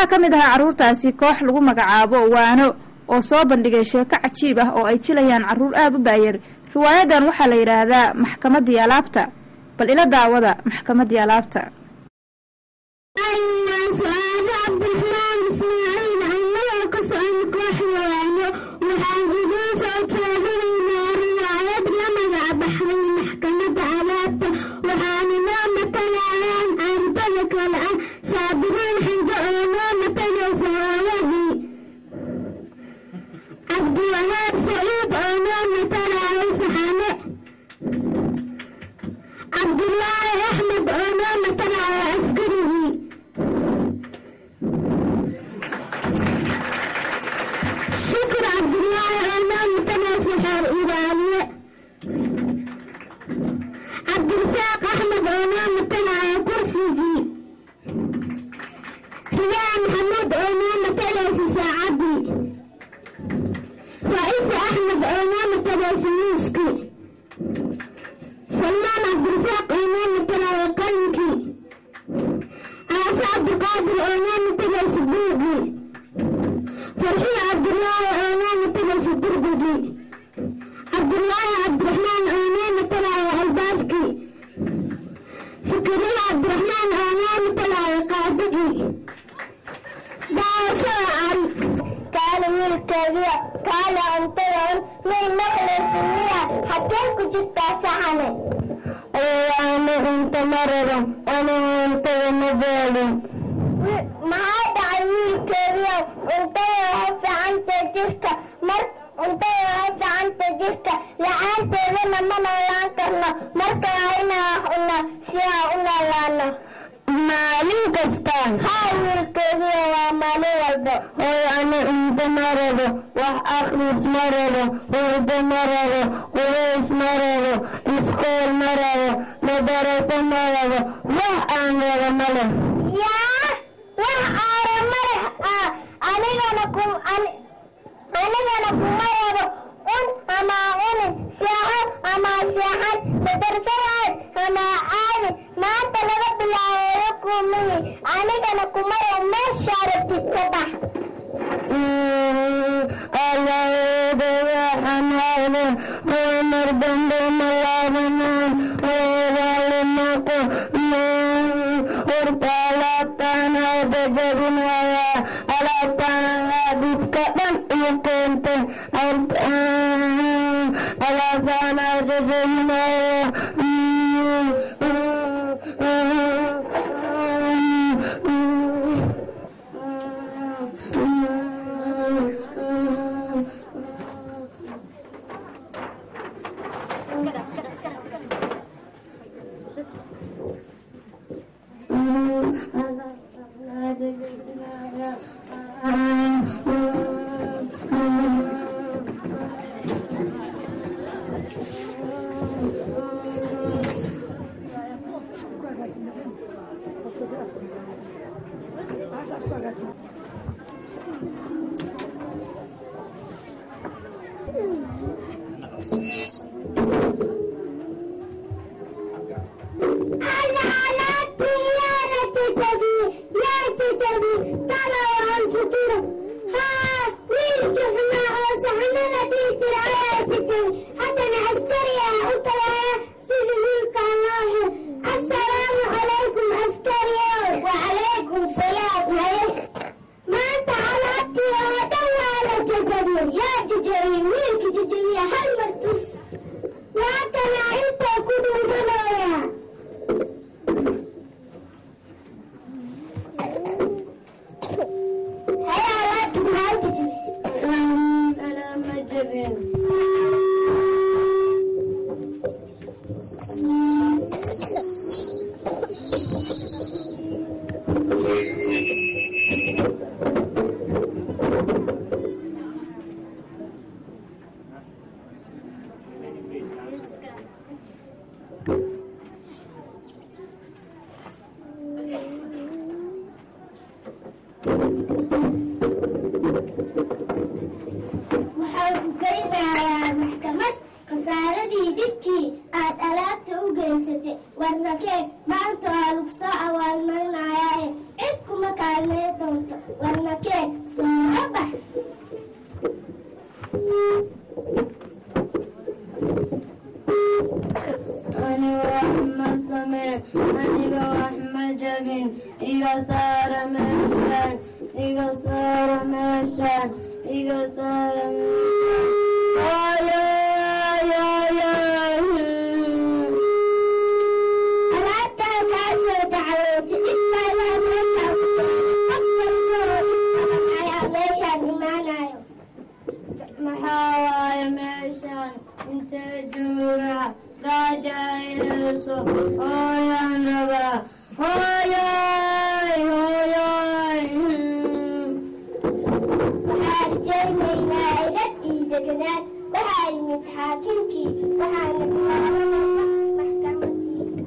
waxaa ka mid ahaa carruurtaasi koox lagu magacaabo waano oo soo bandhigay sheeko cajiib ah oo ay jilayaan carruur aada u daayar riwaayadan waxaa la yidhaahdaa maxkamaddii alaabta bal ila daawada maxkamaddii alaabta cabdiwahaab saciid oo noo matalaayo saxane cabdulaahi axmed oo noo matalaayo askarigii shukur cabdulaahi oo noo matalaayo saxeer ilaaliye cabdirasaaq axmed oo noo matalaayo kursigii riyaa maxamuud oo noo matalaysa saacadii رئيس أحمد إمام تلاسيسكي سلمان عبد الرزاق إمام تلاقنكي عائشة عبد القادر إمام تلاسبوغي فرحي عبد الله إمام تلاسبوغي عبد الله عبد الرحمن إمام تلا البالكي سكرية عبد الرحمن إمام تلا قادقي داوشة عارف kaale wiilkeediya kaale cuntadan may maqlaysinmiya xagee ku jirtaa saxane ana cunta marada ana cuntada mabeelin maxaa dhacay wiilkeediya cuntada waa fiicanta jirka mar cuntada waa fiicanta jirka la-aanteedana ma noolaan karno marka waa inaa cuna si aan u noolaano maalin kasta haa wiilkeediya waa maalin walba oo ana cunto ma rabo wax akhris ma rabo hurdo ma rabo qubays ma rabo iskool ma rabo madaraso ma rabo wax aan rabo ma leh yaa wax aara ma leh anigana ku anigana kuma rabo un ama cunin seexan ama seexan madarsadaad ama caadi maanta laga bilaabo kumiyi anigana kuma rabo meesha rabtid ka bax allaeedawaxanaade mar dambe malaabanaan oogaalimaqo horta alaabtaan aadagabinaya alaabtaan dhibka dhan iyo keentay alaabtaan aadagabinaya Hey, I meeshaan iga saara meeshaan iga saara alaabtaa kaa soo dacwooti dhibkaadaa meeshaan qof walboo ayaa meeshaan imaanayo maxaa waaye meeshaan intee jooga gaajayso hooyaan rabaa hooyay hooyay waxaa rajaynaynaa ilad iyo deganaad waxaa yimid xaakimkii waxaana bilaabanaysa maxkamadii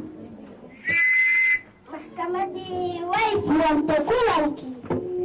maxkamadii way furantay kulankii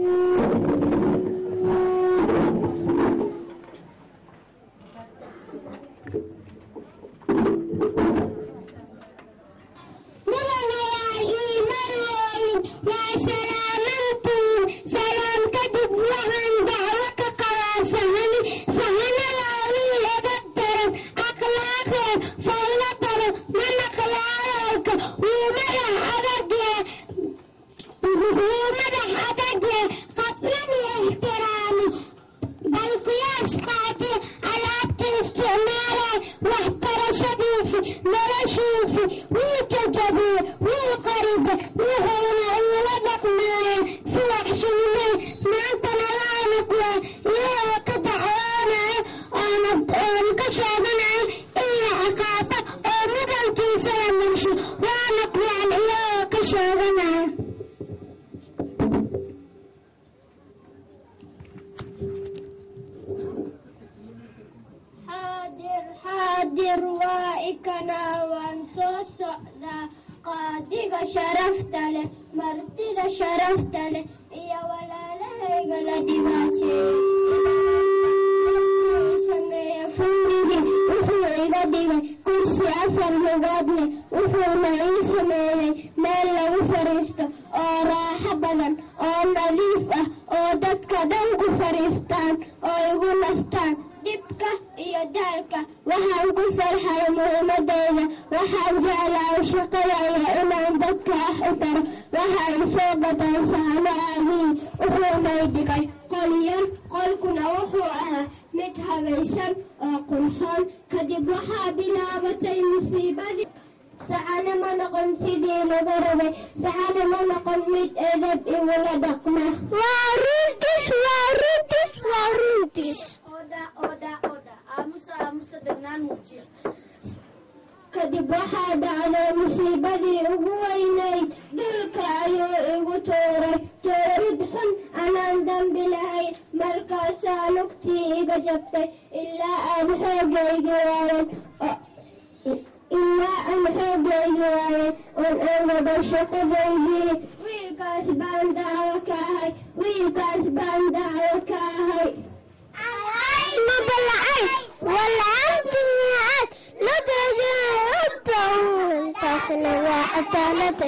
mudanayaal ii marweyn waa salaamantiin salaam kadib waxaan dacwo ka qabaa sahani sahanadaadii laga daran akhlaaqeen faylo daran mana khilaalowka wuu madax adagye wuu madax adagye qaflan iyo ixtiraami bal qiyaas qaatee alaabta isticmaalay waxbarashadiisi noloshiisi wuu jajabiye wuu qaribe wuxuuna iila dhaqmaaya si waxshinimay maantana laana kuwa iyagoo ka dacwoonaya oona oona ka sheeganaya in la ciqaabo oo mudankiisa la marsho waana kuwaan iyagoo ka sheeganaya xaadir xaadir waa ikanaa waan soo socdaa qaadiga sharafta leh martida sharafta leh iyo walaalahayga la dhibaateeyey sameeye fundhigii wuxuu iga dhigay kursi afar lugood leh wuxuuna ii sameeyey meel lagu fadhiisto oo raaxo badan oo nadiif ah oo dadka dhan ku fadhiistaan oo igu nastaan dhibka iyo daalka waxaan ku farxay muhiimadeyda waxaan jeclahay shaqadayda inaan dadka ah u taro waxaan soo gatay sahano aabiin wuxuunay dhigay qol yar qolkuna wuxuu ahaa mid habaysan oo qurxoon kadib waxaa bilaabatay musiibadii saxane ma noqon sidii laga rabay saxane ma noqon mid edab igula dhaqma waa runtis waa runtis waa runtis kadib waxaa dhacday musiibadii ugu weynayd dhulka ayuu igu tuuray tuurid xun anaan dambi lahayn markaasaa lugtii iga jabtay ilaa aan xoogaygi waayan ilaa aan xoogaygi waayan oon aan wada shaqadaydii wiilkaas baan dacwo ka ahay wiilkaas baan dacwo ka ahay mabalacay walaantiyaad taasna waa cadaalada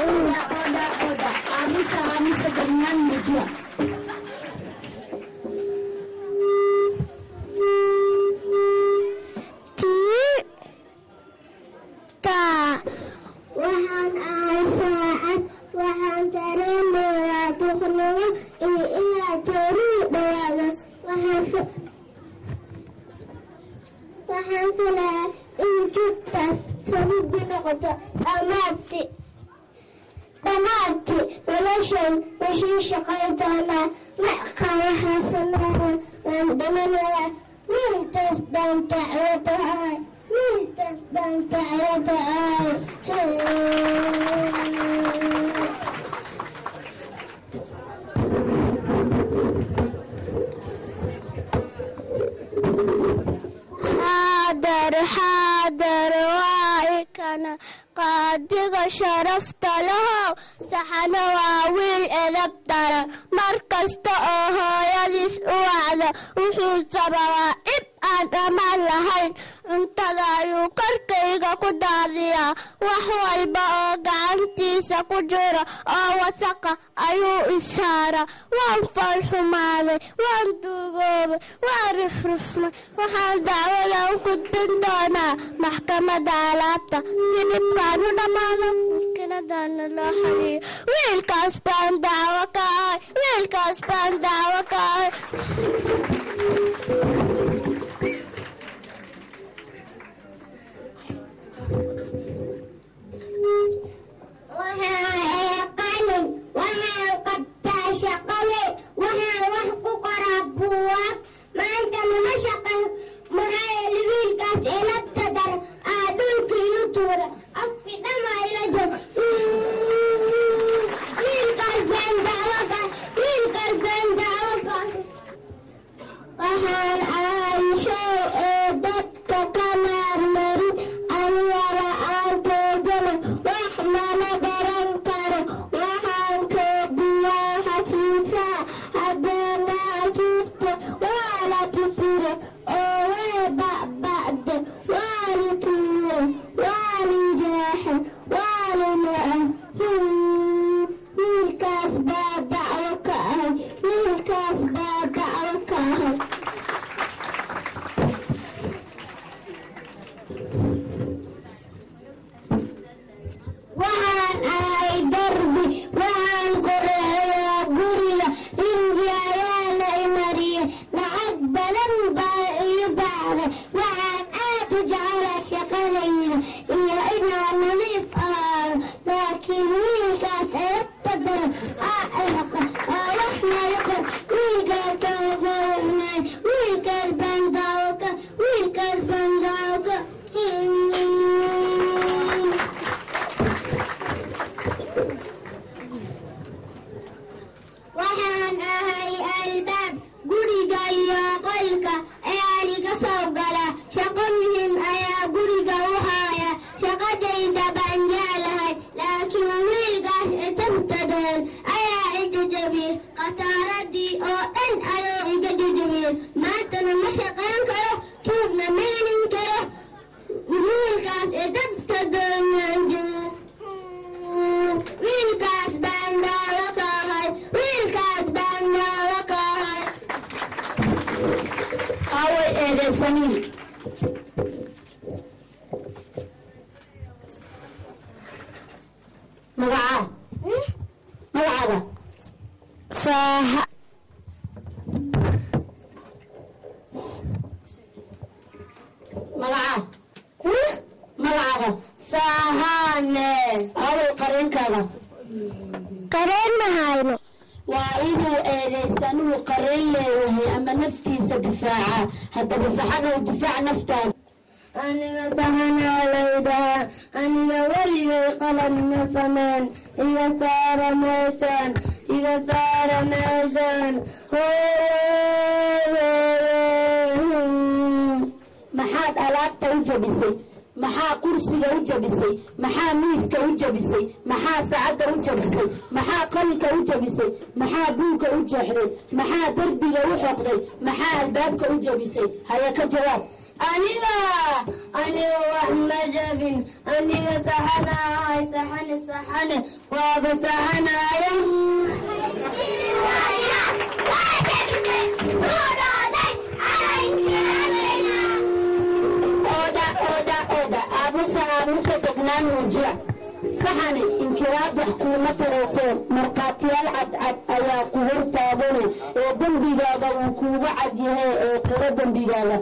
waxaan ahay saacad waxaan dareemayaa duqnimo iyo inaa toorihi dhawaado waxaan filayaa in jugtaas sababbi noqoto dhammaadti dhammaadti noloshan wixii shaqay doonaa ma qayahaasanaaya waan dhamanayaa wiiltaas baan dacwada ahay wiiltaas baan dacwada ahay xaadar xaadar waa ikana qaadiga sharafta lahow saxana waa wiil edab daran mar kasta oo hooyadiis u wacdo wuxuu sababaa cib aan dhammaan lahayn cuntada ayuu korkayga ku daadiyaa wax walba oo gacantiisa ku jiro oo wasaqa ayuu isaaraa waan foolxumaaday waan duugoobay waan rifrifmay waxaan dacwadan gudbin doonaa maxkamadda alaabta si dhibkaan u dhammaado maskiinadaana loo xaliyo wiilkaas baan dacwo ka ahay wiilkaas baan dacwo ka ahay waxaan qalin waxaan qabtaa shaqale waxaan wax ku qoraa buugaag maantana ma shaqan maxaa yeele wiilkaas ilabta dar aa dhulka ilu tuura afki dhama ila jog wiilkaas baan dacwo ka wiilkaas baan dacwo ka waxaan ahay shay ee dadka ka maarmarin aniga la-aanteedana wax mana garan karo waxaan keediyaa xafiisaa haddana xafiiska waa la tifire oo way ba'ba'de waa li tuure waa li jeexe waa li na'a wiilkaas baa dacwo ka ahay wiilkaas baa dacwo ka ahay waxaan ahay darbi waxaan qoreeyaa guriga rinji ayaa la imariyey lacag badan baa ii baxday waxaan aad u jecela shaqadayda iyo inaan nadiif ahaado laakiin wiilkaas eebta daran aa eeqa aa wax nayaqan wiilkaas aa foolnay wiilkaas baan daawaka wiilkaas baan daawaka waxaan ahay albaab guriga iyo qolka ee aniga soo gala shaqo muhiim ayaa guriga u haaya shaqadayda baan jeclahay laakiin wiilkaas itabtadeen ayaa ijajabiyey khasaaradii oo dhan ayuu iga jajabiyey maantana ma shaqayn karo tuubna meenin karo wiilkaas itabtadeen wiilkaas baan daalo ka ahay wiilkaas baan daalo ka ahay aaway eedaysaniin magacaa magacaaga saaha magacaa magacaaga saahane aaway qareenkaaga qareen ma hayno waa inuu eedaysanuhu qareen leeyahay ama naftiisa difaaca haddaba saxanow difaac naftaada aniga sahanaa laydahaa aniga weligay qalad ma sameyn iga saara meeshaan iga saara meeshaan maxaad alaabta u jabisay maxaa kursiga u jabisay maxaa miiska u jabisay maxaa saacadda u jabisay maxaa qalinka u jabisay maxaa buugga u jeexday maxaa derbiga u xoqday maxaa albaabka u jabisay haya ka jawaab aniga aniga wax ma jabin aniga saxana ahay saxane saxane waaba saxanaya ooda ooda ooda aamusa aamusa degnaan muujiya saxani inkiraad wax kuuma tarayseen markhaatiyaal cadcad ayaa ku hor taagane ee dembigaaga uu kuuga cad yahay ee qiro dembigaaga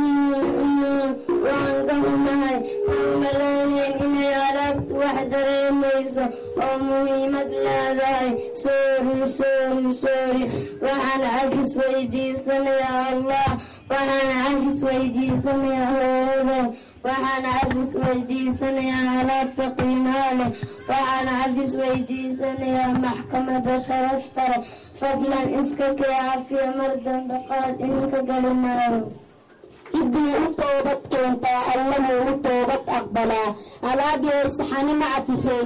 waan ka xumahay aan malaynayn inay alaabtu wax dareemayso oo muhiimad leedahay soori soori soori waxaan cagis weydiisanayaa allah waxaan cagis weydiisanayaa hooyaday waxaan cagis weydiisanayaa alaabta qiimaha leh waxaan cagis weydiisanayaa maxkamada sharafta leh fadlan iska kee cafiya mar dambe qalad iminka gali maayo ciddii u toobad keentaa alla wuu u toobad aqbalaa alaabiyay saxani ma cafiseen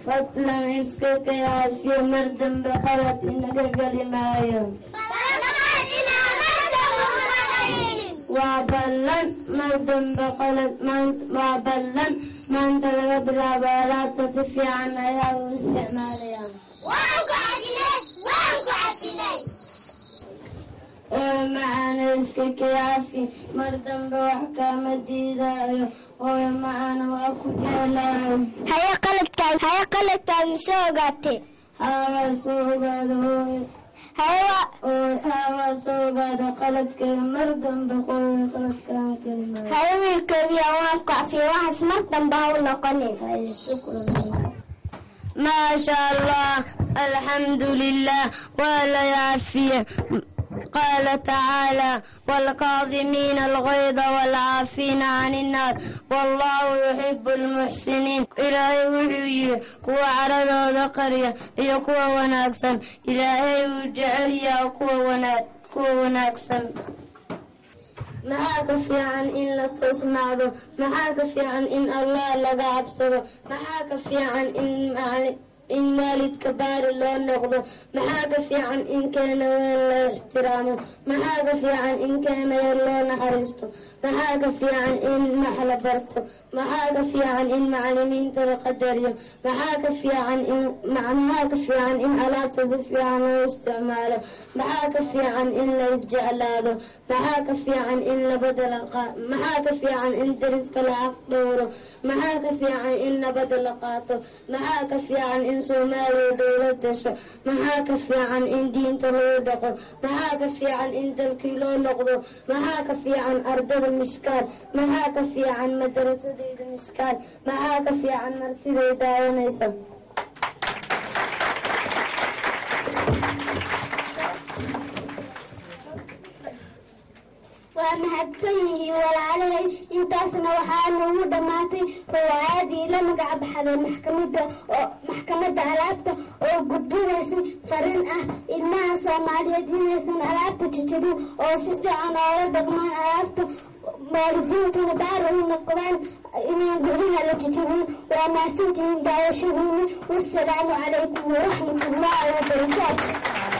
fadlan iska kayaafiyo mar dambe qalad inaga geli maayo waa ballan mar dambe qalad waa ballan maanta laga bilaabo alaabta si fiican ayaa u isticmaalaya oo macaana iska kayaafi mar dambe wax kaama diidaayo hooyo macaana waa ku jeelayo haye qaladkaan haye qaladkaan mise ogaatee haawaa soo ogaada hooyo haye waa ooy haawaa soo ogaada qaladkeeda mar dambe hooyo qaladkaan kelimaa haye wiilkeediya waan kacfiye waxaas mar dambe ha u noqonin haye shukran maasha allah alxamdu lilah waa la yaafiye qaala tacaala waalkaadimiina algayda waalcaafiina can innaas wallahu yuxibu almuxsiniin ilaahay wuxuu yidhi kuwa caradooda qarya iyo kuwa wanaagsan ilaahay wuu jecel yaha kuwa wanaag kuwa wanaagsan maxaa ka fiican in la toosnaado maxaa ka fiican in allah laga cabsado maxaa ka fiican in macali in waalidka baari loo noqdo maxaa ka fiican in keena weyn la ixtiraamo maxaa ka fiican in keena yar loo naxariisto maxaa ka fiican in max la barto maxaa ka fiican in macalimiinta la qadariyo maxaa ka fiican in maxaa ka fiican in alaabta si fiican loo isticmaalo maxaa ka fiican in la isjeclaado maxaa ka fiican in labada la qa- maxaa ka fiican in dariska la xaq dhowro maxaa ka fiican in nabada la qaato maxaa ka fiican in soomaaliya dowlad dasho maxaa ka fiican in diinta lagu dhaqo maxaa ka fiican in dalkii loo noqdo maxaa ka fiican ardada miskaal maxaa ka fiican madarasadeyda miskaal maxaa ka fiican martiday daawanaysa waa mahadsan yihiin walaalahay intaasna waxaa noogu dhammaatay riwaayadii la magac baxday maxkamada oo maxkamadda alaabta oo gudbinaysay fariin ah ilmaha soomaaliyeed inaysan alaabta jijibin oo si fiican oola dhaqmaan alaabta waalidiintuna baara u noqdaan inaan guryaha la jijibin waa mahadsantihiin daawashadiina wasalaamu calaykum waraxmatullaahi wabarakaatu